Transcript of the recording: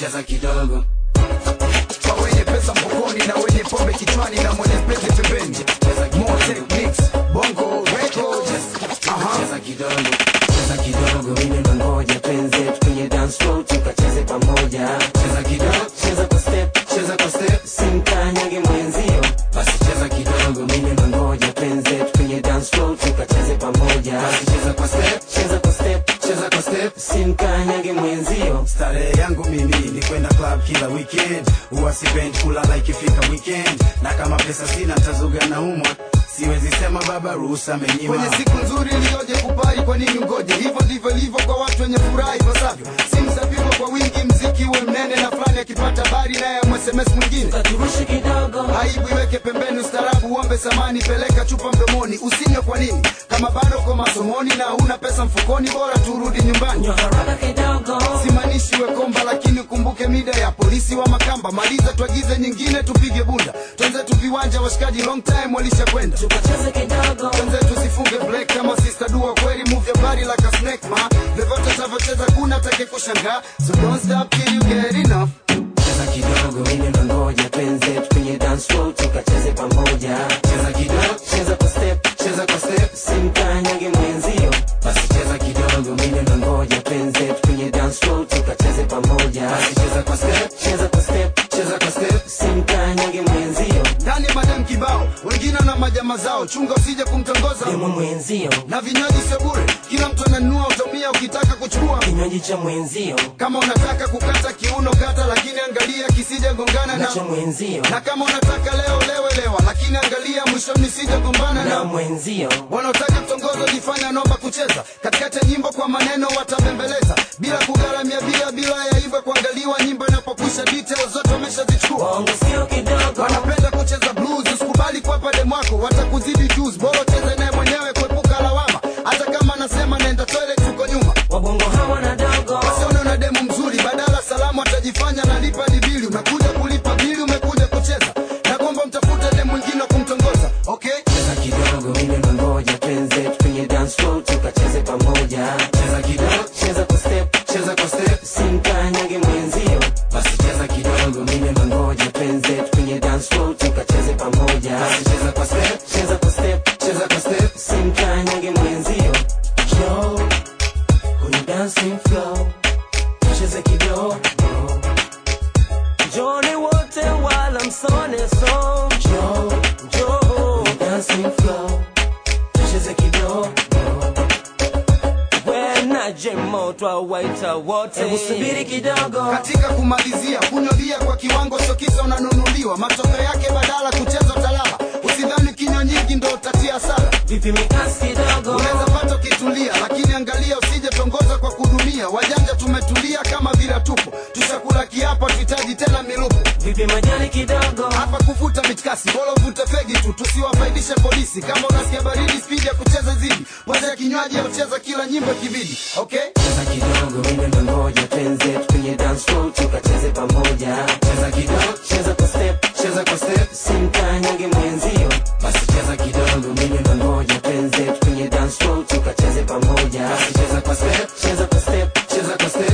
cheza kidogo kwa wenye pesa mfukoni na wenye pombe kichwani na mwenye pete pembeni More techniques, bongo records Aha. cheza kidogo cheza kidogo mimi nangoja twenze kwenye dance floor tukacheze pamoja cheza kidogo cheza kwa step cheza kwa step simkanyage mwenzio basi cheza kidogo mimi nangoja twenze kwenye dance floor tukacheze pamoja basi cheza kwa step cheza kwa step cheza kwa step simkanyage mwenzio starehe yangu mimi ni kwenda club kila weekend huwa sipendi kulala ikifika weekend na kama pesa sina ntazuga na umwa siwezi sema baba ruhusa amenyima kwenye siku nzuri iliyoje kupari kwa nini ungoje hivyo ndivyo ilivyo kwa watu wenye furaha ipasavyo simu zapigwa kwa wingi mziki uwe mnene na fulani akipata habari naye msms mwingine katurushe kidogo aibu iweke pembeni ustarabu uombe samani peleka chupa mdomoni usinywe kwa nini kama bado kwa masomoni na una pesa mfukoni bora turudi nyumbani nywa haraka kidogo simaanishi we komba lakini ukumbuke mida ya polisi wa makamba maliza tuagize nyingine tupige bunda twenzetu viwanja washikaji long time walishakwenda tukacheze kidogo twenzetu sifunge break kama sister dua kweli move your body like a snake ma vyovyote tavyocheza kuna take kushangaa so don't stop till you get enough cheza kidogo mimi nangoja twenze kwenye dance floor tukacheze pamoja cheza kidogo cheza kwa step cheza kwa step simkanyage mwenzio basi cheza kidogo mimi nangoja twenze kwenye dance floor tukacheze pamoja basi cheza kwa step cheza kwa step cheza kwa step simkanyage mwenzio ndani madam kibao wengine na majama zao chunga usije kumtongoza demo mwenzio na vinywaji sio bure kila mtu ananunua utamia ukitaka kuchukua kinywaji cha mwenzio kama unataka kukata kiuno kata lakini angalia kisije gongana na na cha mwenzio na kama unataka leo lewe lewa lakini angalia mwishoni sije gombana na na mwenzio wanaotaka kutongoza jifanya naomba kucheza katikati ya nyimbo kwa maneno watabembeleza bila kugharamia bila bila ya hivyo kuangaliwa nyimbo inapokwisha details zote wameshazichukua bongo sio kidogo wanapenda kucheza blues usikubali kuwapa demwako watakuzidi juice bora ucheze naye mwenyewe kuepuka lawama hata kama anasema naenda toilet uko nyuma wabongo hawana dogo wasione una demu mzuri badala salamu atajifanya nalipa dibili umekuja kulipa bili umekuja kucheza na kwamba mtafute demu mwingine wa kumtongoza okay cheza kidogo mimi nangoja twenze kwenye dance floor tukacheze pamoja cheza kidogo cheza kwa step cheza kwa step simkanyage mwenzio basi cheza kidogo mimi nangoja twenze kwenye dance floor tukacheze pamoja basi cheza kwa step cheza kwa step cheza kwa step simkanyage mwenzio jo kwenye dancing floor cheze kidogo joni wote wala msone so jo jo kwenye dancing floor cheze kidogo wenaje moto awaita wote hebu subiri kidogo katika kumalizia kunywa bia kwa kiwango sio kisa unanunuliwa matokeo yake badala kucheza utalala usidhani kinywa nyingi ndo utatia hasara vipi mikasi kidogo unaweza pata ukitulia lakini angalia usije tongoza kwa kudumia wajanja tumetulia kama vila tupo tushakula kiapo tuhitaji tena milupo vipi majani kidogo hapa kuvuta mitkasi bora uvute fegi tu tusiwafaidishe polisi kama unasikia baridi spidi ya kucheza zidi poza ya kinywaji ya ucheza kila nyimbo kibidi okay cheza kidogo mimi nangoja twenze kwenye dance floor tukacheze pamoja cheza kidogo cheza kwa step cheza kwa step simkanyage mwenzio basi cheza kidogo mimi nangoja twenze kwenye dance floor tukacheze pamoja basi cheza kwa step cheza kwa step cheza kwa step